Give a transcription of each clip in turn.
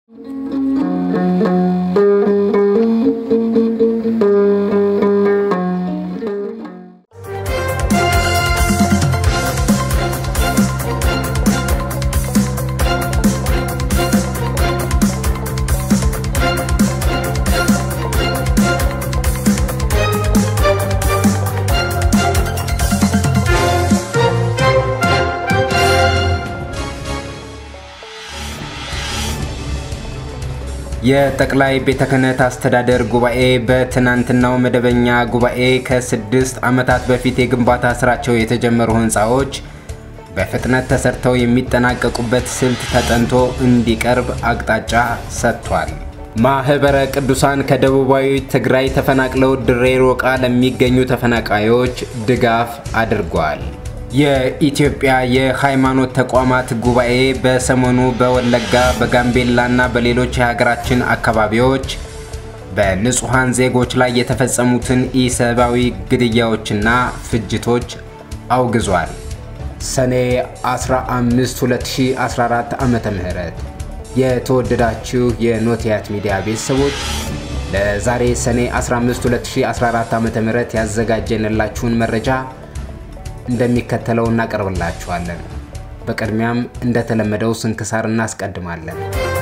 የጠቅላይ ቤተ ክህነት አስተዳደር ጉባኤ በትናንትናው መደበኛ ጉባኤ ከስድስት ዓመታት በፊት የግንባታ ስራቸው የተጀመሩ ህንፃዎች በፍጥነት ተሰርተው የሚጠናቀቁበት ስልት ተጠንቶ እንዲቀርብ አቅጣጫ ሰጥቷል። ማህበረ ቅዱሳን ከደቡባዊ ትግራይ ተፈናቅለው ድሬ ሮቃ ለሚገኙ ተፈናቃዮች ድጋፍ አድርጓል። የኢትዮጵያ የሃይማኖት ተቋማት ጉባኤ በሰሞኑ በወለጋ በጋምቤላና በሌሎች የሀገራችን አካባቢዎች በንጹሐን ዜጎች ላይ የተፈጸሙትን ኢሰብአዊ ግድያዎችና ፍጅቶች አውግዟል። ሰኔ 15 2014 ዓ ም የተወደዳችሁ የኖቲያት ሚዲያ ቤተሰቦች ለዛሬ ሰኔ 15 2014 ዓ ም ያዘጋጀንላችሁን መረጃ እንደሚከተለው እናቀርብላችኋለን። በቅድሚያም እንደተለመደው ስንክሳር እናስቀድማለን።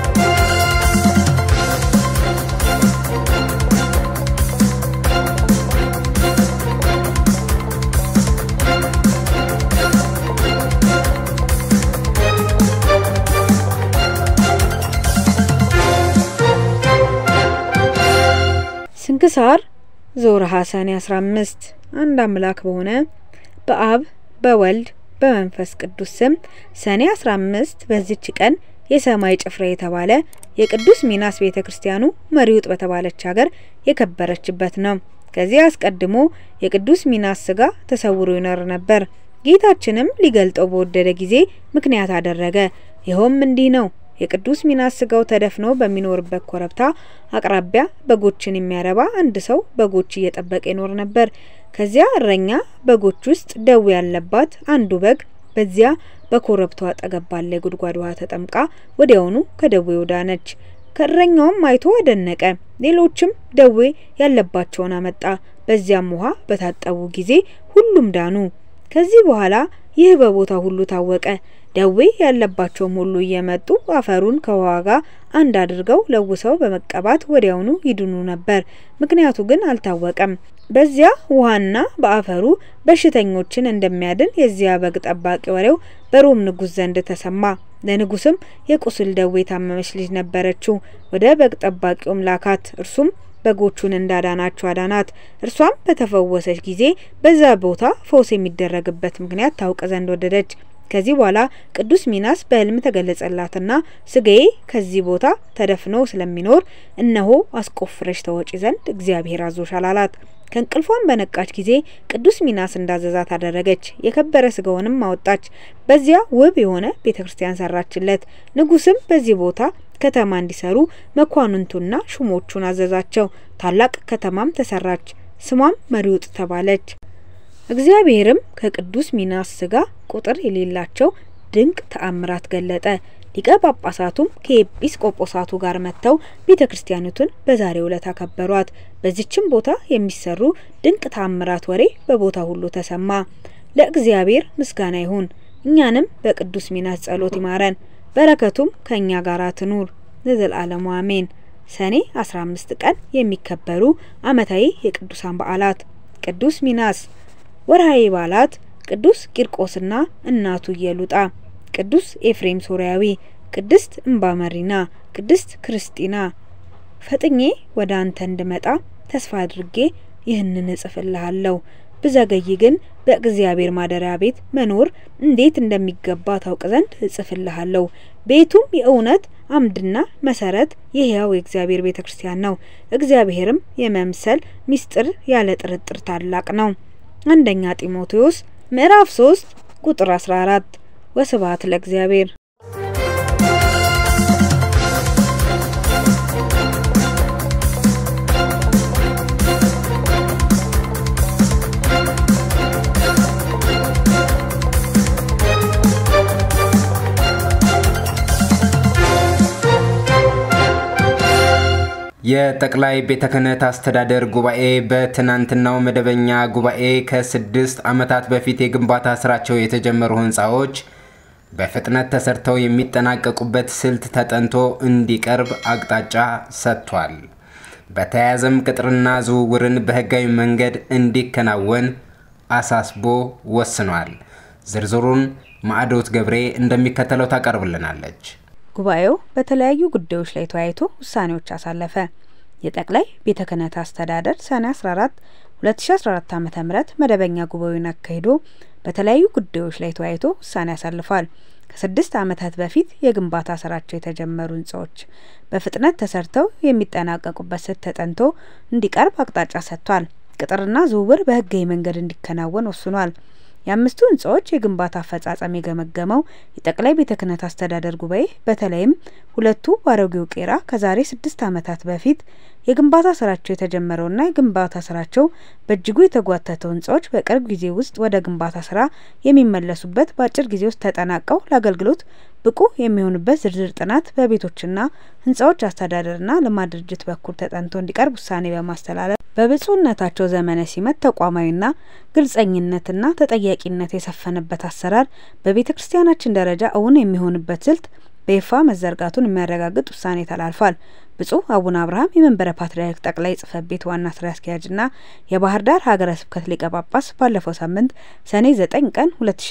ስንክሳር ዘወርኀ ሰኔ 15 አንድ አምላክ በሆነ በአብ በወልድ በመንፈስ ቅዱስ ስም ሰኔ 15 በዚች ቀን የሰማይ ጭፍራ የተባለ የቅዱስ ሚናስ ቤተ ክርስቲያኑ መሪውጥ በተባለች ሀገር የከበረችበት ነው። ከዚህ አስቀድሞ የቅዱስ ሚናስ ስጋ ተሰውሮ ይኖር ነበር። ጌታችንም ሊገልጠው በወደደ ጊዜ ምክንያት አደረገ። ይኸውም እንዲህ ነው። የቅዱስ ሚናስ ስጋው ተደፍኖ በሚኖርበት ኮረብታ አቅራቢያ በጎችን የሚያረባ አንድ ሰው በጎች እየጠበቀ ይኖር ነበር። ከዚያ እረኛ በጎች ውስጥ ደዌ ያለባት አንዱ በግ በዚያ በኮረብታው አጠገብ ባለ የጉድጓድ ውሃ ተጠምቃ ወዲያውኑ ከደዌው ዳነች። ከእረኛውም አይቶ አደነቀ። ሌሎችም ደዌ ያለባቸውን አመጣ። በዚያም ውሃ በታጠቡ ጊዜ ሁሉም ዳኑ። ከዚህ በኋላ ይህ በቦታ ሁሉ ታወቀ። ደዌ ያለባቸውም ሁሉ እየመጡ አፈሩን ከውሃ ጋር አንድ አድርገው ለውሰው በመቀባት ወዲያውኑ ይድኑ ነበር። ምክንያቱ ግን አልታወቀም። በዚያ ውሃና በአፈሩ በሽተኞችን እንደሚያድን የዚያ በግ ጠባቂ ወሬው በሮም ንጉሥ ዘንድ ተሰማ። ለንጉስም የቁስል ደዌ የታመመች ልጅ ነበረችው። ወደ በግ ጠባቂውም ላካት። እርሱም በጎቹን እንዳዳናቸው አዳናት። እርሷም በተፈወሰች ጊዜ በዛ ቦታ ፈውስ የሚደረግበት ምክንያት ታውቅ ዘንድ ወደደች። ከዚህ በኋላ ቅዱስ ሚናስ በሕልም ተገለጸላትና ስጋዬ ከዚህ ቦታ ተደፍኖ ስለሚኖር እነሆ አስቆፍረሽ ተወጪ ዘንድ እግዚአብሔር አዞሻል አላት። ከእንቅልፏን በነቃች ጊዜ ቅዱስ ሚናስ እንዳዘዛት አደረገች። የከበረ ስጋውንም አወጣች። በዚያ ውብ የሆነ ቤተ ክርስቲያን ሰራችለት። ንጉስም በዚህ ቦታ ከተማ እንዲሰሩ መኳንንቱና ሹሞቹን አዘዛቸው። ታላቅ ከተማም ተሰራች። ስሟም መሪውጥ ተባለች። እግዚአብሔርም ከቅዱስ ሚናስ ስጋ ቁጥር የሌላቸው ድንቅ ተአምራት ገለጠ። ሊቀ ጳጳሳቱም ከኤጲስቆጶሳቱ ጋር መጥተው ቤተ ክርስቲያኒቱን በዛሬው ዕለት አከበሯት። በዚችም ቦታ የሚሰሩ ድንቅ ተአምራት ወሬ በቦታ ሁሉ ተሰማ። ለእግዚአብሔር ምስጋና ይሁን። እኛንም በቅዱስ ሚናስ ጸሎት ይማረን፣ በረከቱም ከእኛ ጋር ትኑር ለዘላለሙ አሜን። ሰኔ 15 ቀን የሚከበሩ ዓመታዊ የቅዱሳን በዓላት ቅዱስ ሚናስ ወርሃዊ በዓላት ቅዱስ ቂርቆስና እናቱ ኢየሉጣ፣ ቅዱስ ኤፍሬም ሶርያዊ፣ ቅድስት እምባ መሪና፣ ቅድስት ክርስቲና። ፈጥኜ ወደ አንተ እንድመጣ ተስፋ አድርጌ ይህንን እጽፍልሃለሁ። ብዘገይ ግን በእግዚአብሔር ማደሪያ ቤት መኖር እንዴት እንደሚገባ ታውቅ ዘንድ እጽፍልሃለሁ። ቤቱም የእውነት አምድና መሰረት የሕያው የእግዚአብሔር ቤተ ክርስቲያን ነው። እግዚአብሔርም የመምሰል ምስጢር ያለ ጥርጥር ታላቅ ነው። አንደኛ ጢሞቴዎስ ምዕራፍ 3 ቁጥር 14። ወስብሐት ለእግዚአብሔር። የጠቅላይ ቤተ ክህነት አስተዳደር ጉባኤ በትናንትናው መደበኛ ጉባኤ ከስድስት ዓመታት በፊት የግንባታ ስራቸው የተጀመሩ ህንፃዎች በፍጥነት ተሰርተው የሚጠናቀቁበት ስልት ተጠንቶ እንዲቀርብ አቅጣጫ ሰጥቷል። በተያያዘም ቅጥርና ዝውውርን በህጋዊ መንገድ እንዲከናወን አሳስቦ ወስኗል። ዝርዝሩን ማዕዶት ገብሬ እንደሚከተለው ታቀርብልናለች። ጉባኤው በተለያዩ ጉዳዮች ላይ ተወያይቶ ውሳኔዎች አሳለፈ። የጠቅላይ ቤተ ክህነት አስተዳደር ሰኔ 14 2014 ዓ ም መደበኛ ጉባኤውን አካሂዶ በተለያዩ ጉዳዮች ላይ ተወያይቶ ውሳኔ ያሳልፏል። ከስድስት ዓመታት በፊት የግንባታ ስራቸው የተጀመሩ ህንጻዎች በፍጥነት ተሰርተው የሚጠናቀቁበት ስልት ተጠንቶ እንዲቀርብ አቅጣጫ ሰጥቷል። ቅጥርና ዝውውር በህጋዊ መንገድ እንዲከናወን ወስኗል። የአምስቱ ህንጻዎች የግንባታ አፈጻጸም የገመገመው የጠቅላይ ቤተ ክህነት አስተዳደር ጉባኤ በተለይም ሁለቱ በአሮጌው ቄራ ከዛሬ ስድስት ዓመታት በፊት የግንባታ ስራቸው የተጀመረውና የግንባታ ስራቸው በእጅጉ የተጓተተው ህንጻዎች በቅርብ ጊዜ ውስጥ ወደ ግንባታ ስራ የሚመለሱበት በአጭር ጊዜ ውስጥ ተጠናቀው ለአገልግሎት ብቁ የሚሆኑበት ዝርዝር ጥናት በቤቶችና ህንጻዎች አስተዳደርና ልማት ድርጅት በኩል ተጠንቶ እንዲቀርብ ውሳኔ በማስተላለፍ በብፁዕነታቸው ዘመነ ሲመት ተቋማዊና ግልጸኝነትና ተጠያቂነት የሰፈነበት አሰራር በቤተ ክርስቲያናችን ደረጃ እውን የሚሆንበት ስልት በይፋ መዘርጋቱን የሚያረጋግጥ ውሳኔ ተላልፏል። ብፁዕ አቡነ አብርሃም የመንበረ ፓትርያርክ ጠቅላይ ጽሕፈት ቤት ዋና ስራ አስኪያጅና የባህር ዳር ሀገረ ስብከት ሊቀ ጳጳስ ባለፈው ሳምንት ሰኔ 9 ቀን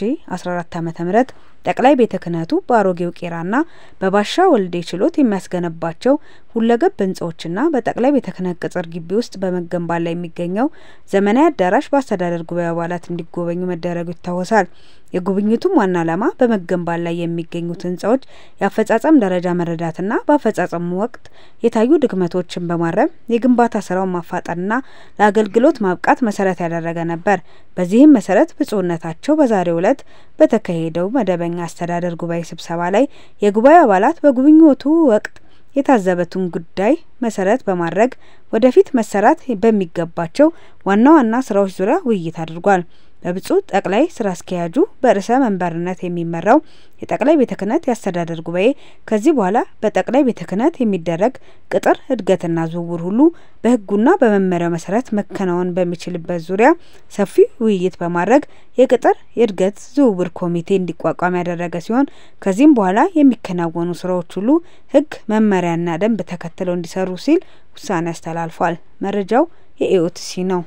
2014 ዓ.ም ጠቅላይ ቤተ ክህነቱ በአሮጌው ቄራና በባሻ ወልዴ ችሎት የሚያስገነባቸው ሁለገብ ህንጻዎችና በጠቅላይ ቤተ ክህነት ቅጽር ግቢ ውስጥ በመገንባት ላይ የሚገኘው ዘመናዊ አዳራሽ በአስተዳደር ጉባኤ አባላት እንዲጎበኙ መደረጉ ይታወሳል። የጉብኝቱም ዋና ዓላማ በመገንባት ላይ የሚገኙት ህንጻዎች የአፈጻጸም ደረጃ መረዳትና በአፈጻጸሙ ወቅት የታዩ ድክመቶችን በማረም የግንባታ ስራውን ማፋጠንና ለአገልግሎት ማብቃት መሰረት ያደረገ ነበር። በዚህም መሰረት ብፁዕነታቸው በዛሬው ዕለት በተካሄደው መደበኛ አስተዳደር ጉባኤ ስብሰባ ላይ የጉባኤ አባላት በጉብኝቱ ወቅት የታዘበቱን ጉዳይ መሰረት በማድረግ ወደፊት መሰራት በሚገባቸው ዋና ዋና ስራዎች ዙሪያ ውይይት አድርጓል። በብፁዕ ጠቅላይ ስራ አስኪያጁ በርዕሰ መንበርነት የሚመራው የጠቅላይ ቤተ ክህነት የአስተዳደር ጉባኤ ከዚህ በኋላ በጠቅላይ ቤተ ክህነት የሚደረግ ቅጥር እድገትና ዝውውር ሁሉ በሕጉና በመመሪያው መሰረት መከናወን በሚችልበት ዙሪያ ሰፊ ውይይት በማድረግ የቅጥር የእድገት ዝውውር ኮሚቴ እንዲቋቋም ያደረገ ሲሆን ከዚህም በኋላ የሚከናወኑ ስራዎች ሁሉ ሕግ መመሪያና ደንብ ተከትለው እንዲሰሩ ሲል ውሳኔ አስተላልፏል። መረጃው የኢኦቲሲ ነው።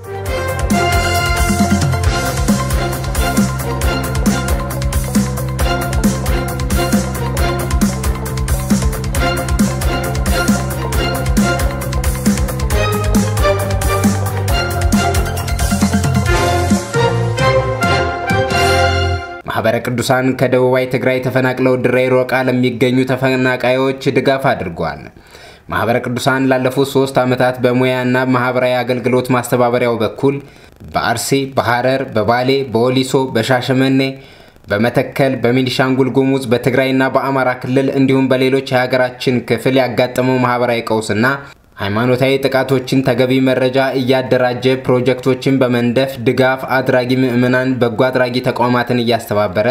ማህበረ ቅዱሳን ከደቡባዊ ትግራይ ተፈናቅለው ድሬ ሮቃ ለሚገኙ ተፈናቃዮች ድጋፍ አድርጓል። ማህበረ ቅዱሳን ላለፉት ሶስት ዓመታት በሙያና ማህበራዊ አገልግሎት ማስተባበሪያው በኩል በአርሲ፣ በሐረር፣ በባሌ፣ በወሊሶ፣ በሻሸመኔ፣ በመተከል፣ በቤኒሻንጉል ጉሙዝ፣ በትግራይና በአማራ ክልል እንዲሁም በሌሎች የሀገራችን ክፍል ያጋጠመው ማህበራዊ ቀውስና ሃይማኖታዊ ጥቃቶችን ተገቢ መረጃ እያደራጀ ፕሮጀክቶችን በመንደፍ ድጋፍ አድራጊ ምዕመናን በጎ አድራጊ ተቋማትን እያስተባበረ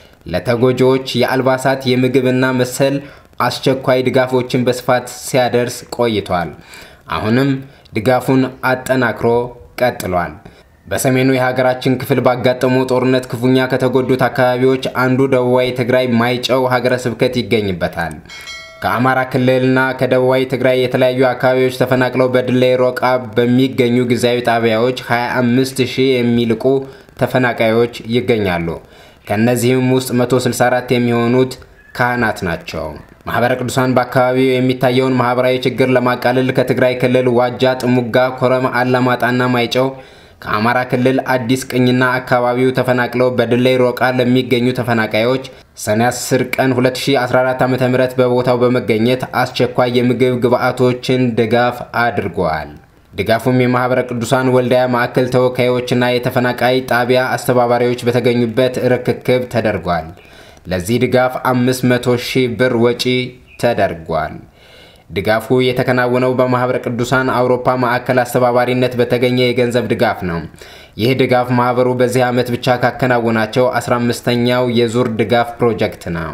ለተጎጂዎች የአልባሳት የምግብና መሰል አስቸኳይ ድጋፎችን በስፋት ሲያደርስ ቆይቷል። አሁንም ድጋፉን አጠናክሮ ቀጥሏል። በሰሜኑ የሀገራችን ክፍል ባጋጠመው ጦርነት ክፉኛ ከተጎዱት አካባቢዎች አንዱ ደቡባዊ ትግራይ ማይጨው ሀገረ ስብከት ይገኝበታል። ከአማራ ክልልና ከደቡባዊ ትግራይ የተለያዩ አካባቢዎች ተፈናቅለው በድሌ ሮቃ በሚገኙ ጊዜያዊ ጣቢያዎች 25 ሺህ የሚልቁ ተፈናቃዮች ይገኛሉ። ከእነዚህም ውስጥ 164 የሚሆኑት ካህናት ናቸው። ማህበረ ቅዱሳን በአካባቢው የሚታየውን ማህበራዊ ችግር ለማቃለል ከትግራይ ክልል ዋጃ፣ ጥሙጋ፣ ኮረም፣ አላማጣና ማይጨው ከአማራ ክልል አዲስ ቅኝና አካባቢው ተፈናቅለው በድሌ ሮቃ ለሚገኙ ተፈናቃዮች ሰኔ 10 ቀን 2014 ዓ.ም በቦታው በመገኘት አስቸኳይ የምግብ ግብዓቶችን ድጋፍ አድርገዋል። ድጋፉም የማህበረ ቅዱሳን ወልዳያ ማዕከል ተወካዮችና የተፈናቃይ ጣቢያ አስተባባሪዎች በተገኙበት ርክክብ ተደርጓል። ለዚህ ድጋፍ 500 ሺህ ብር ወጪ ተደርጓል። ድጋፉ የተከናወነው በማህበረ ቅዱሳን አውሮፓ ማዕከል አስተባባሪነት በተገኘ የገንዘብ ድጋፍ ነው። ይህ ድጋፍ ማህበሩ በዚህ ዓመት ብቻ ካከናወናቸው 15ኛው የዙር ድጋፍ ፕሮጀክት ነው።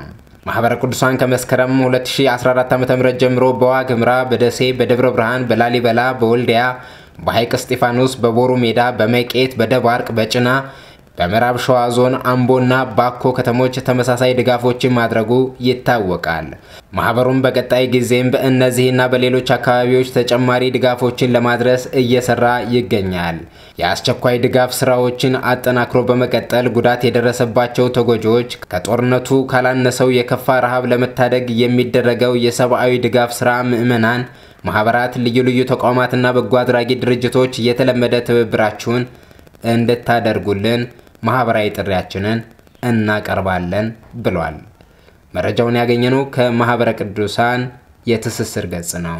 ማህበረ ቅዱሳን ከመስከረም 2014 ዓ.ም ጀምሮ በዋግ ኽምራ፣ በደሴ፣ በደብረ ብርሃን፣ በላሊበላ፣ በወልዲያ፣ በሐይቅ እስጢፋኖስ፣ በቦሩ ሜዳ፣ በመቄት፣ በደባርቅ፣ በጭና በምዕራብ ሸዋ ዞን አምቦና ባኮ ከተሞች ተመሳሳይ ድጋፎችን ማድረጉ ይታወቃል። ማህበሩም በቀጣይ ጊዜም በእነዚህና በሌሎች አካባቢዎች ተጨማሪ ድጋፎችን ለማድረስ እየሰራ ይገኛል። የአስቸኳይ ድጋፍ ስራዎችን አጠናክሮ በመቀጠል ጉዳት የደረሰባቸው ተጎጂዎች ከጦርነቱ ካላነሰው የከፋ ረሃብ ለመታደግ የሚደረገው የሰብአዊ ድጋፍ ስራ ምዕመናን፣ ማህበራት፣ ልዩ ልዩ ተቋማትና በጎ አድራጊ ድርጅቶች የተለመደ ትብብራችሁን እንድታደርጉልን ማህበራዊ ጥሪያችንን እናቀርባለን ብሏል። መረጃውን ያገኘነው ከማህበረ ቅዱሳን የትስስር ገጽ ነው።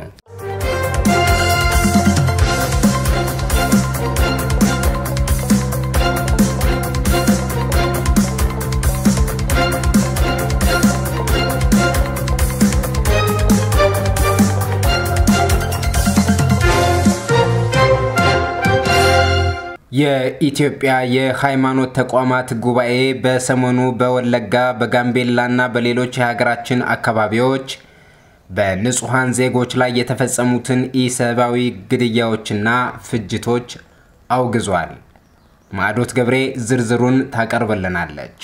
የኢትዮጵያ የሃይማኖት ተቋማት ጉባኤ በሰሞኑ በወለጋ በጋምቤላና በሌሎች የሀገራችን አካባቢዎች በንጹሐን ዜጎች ላይ የተፈጸሙትን ኢሰብአዊ ግድያዎችና ፍጅቶች አውግዟል። ማዕዶት ገብሬ ዝርዝሩን ታቀርብልናለች።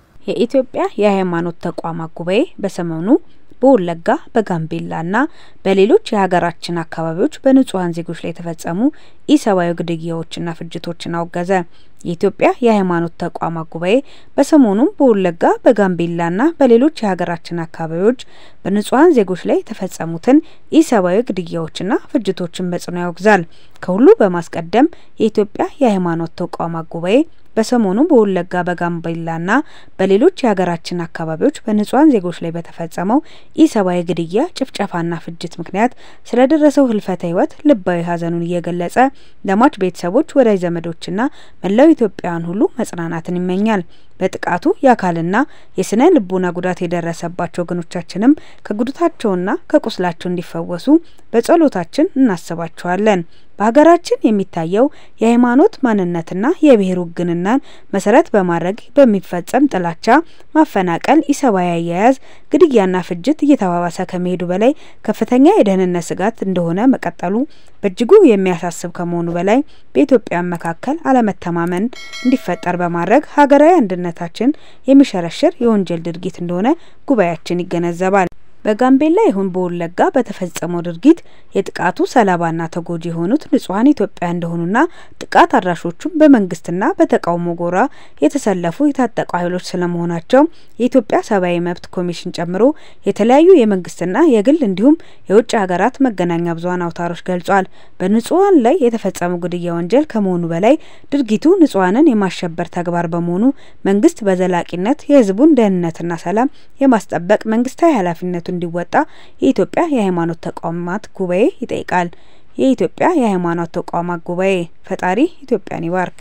የኢትዮጵያ የሃይማኖት ተቋማት ጉባኤ በሰሞኑ በወለጋ በጋምቤላና በሌሎች የሀገራችን አካባቢዎች በንጹሐን ዜጎች ላይ የተፈጸሙ ኢሰብአዊ ግድያዎችና ፍጅቶችን አወገዘ። የኢትዮጵያ የሃይማኖት ተቋማት ጉባኤ በሰሞኑም በወለጋ በጋምቤላና በሌሎች የሀገራችን አካባቢዎች በንጹሐን ዜጎች ላይ የተፈጸሙትን ኢሰብአዊ ግድያዎችና ፍጅቶችን በጽኑ ያወግዛል። ከሁሉ በማስቀደም የኢትዮጵያ የሃይማኖት ተቋማት ጉባኤ በሰሞኑ በወለጋ በጋምቤላና በሌሎች የሀገራችን አካባቢዎች በንጹሐን ዜጎች ላይ በተፈጸመው ኢሰብአዊ ግድያ፣ ጭፍጨፋና ፍጅት ምክንያት ስለደረሰው ህልፈተ ህይወት ልባዊ ሐዘኑን እየገለጸ ለሟች ቤተሰቦች፣ ወዳጅ ዘመዶችና መላው ኢትዮጵያውያን ሁሉ መጽናናትን ይመኛል። በጥቃቱ የአካልና የስነ ልቦና ጉዳት የደረሰባቸው ወገኖቻችንም ከጉዳታቸውና ከቁስላቸው እንዲፈወሱ በጸሎታችን እናስባቸዋለን። በሀገራችን የሚታየው የሃይማኖት ማንነትና የብሔር ውግንናን መሰረት በማድረግ በሚፈጸም ጥላቻ፣ ማፈናቀል፣ ኢሰብአዊ አያያዝ፣ ግድያና ፍጅት እየተባባሰ ከመሄዱ በላይ ከፍተኛ የደህንነት ስጋት እንደሆነ መቀጠሉ በእጅጉ የሚያሳስብ ከመሆኑ በላይ በኢትዮጵያውያን መካከል አለመተማመን እንዲፈጠር በማድረግ ሀገራዊ አንድነታችን የሚሸረሽር የወንጀል ድርጊት እንደሆነ ጉባኤያችን ይገነዘባል። በጋምቤላ ይሁን በወለጋ በተፈጸመው ድርጊት የጥቃቱ ሰለባና ተጎጂ የሆኑት ንጹሐን ኢትዮጵያ እንደሆኑና ጥቃት አድራሾቹም በመንግስትና በተቃውሞ ጎራ የተሰለፉ የታጠቁ ኃይሎች ስለመሆናቸው የኢትዮጵያ ሰብአዊ መብት ኮሚሽን ጨምሮ የተለያዩ የመንግስትና የግል እንዲሁም የውጭ ሀገራት መገናኛ ብዙኃን አውታሮች ገልጿል። በንጹሐን ላይ የተፈጸመው ግድያ ወንጀል ከመሆኑ በላይ ድርጊቱ ንጹሐንን የማሸበር ተግባር በመሆኑ መንግስት በዘላቂነት የህዝቡን ደህንነትና ሰላም የማስጠበቅ መንግስታዊ ኃላፊነቱ እንዲወጣ የኢትዮጵያ የሃይማኖት ተቋማት ጉባኤ ይጠይቃል። የኢትዮጵያ የሃይማኖት ተቋማት ጉባኤ ፈጣሪ ኢትዮጵያን ይባርክ።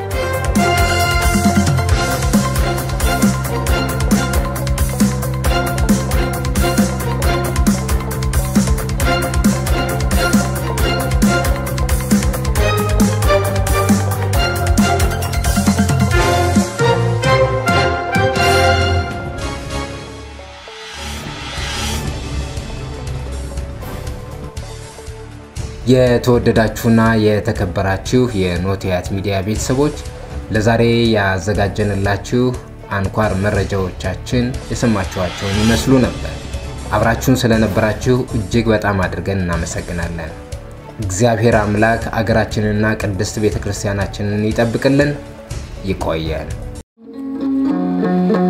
የተወደዳችሁና የተከበራችሁ የኖቲያት ሚዲያ ቤተሰቦች ለዛሬ ያዘጋጀንላችሁ አንኳር መረጃዎቻችን የሰማችኋቸውን ይመስሉ ነበር። አብራችሁን ስለነበራችሁ እጅግ በጣም አድርገን እናመሰግናለን። እግዚአብሔር አምላክ አገራችንንና ቅድስት ቤተ ክርስቲያናችንን ይጠብቅልን። ይቆየን።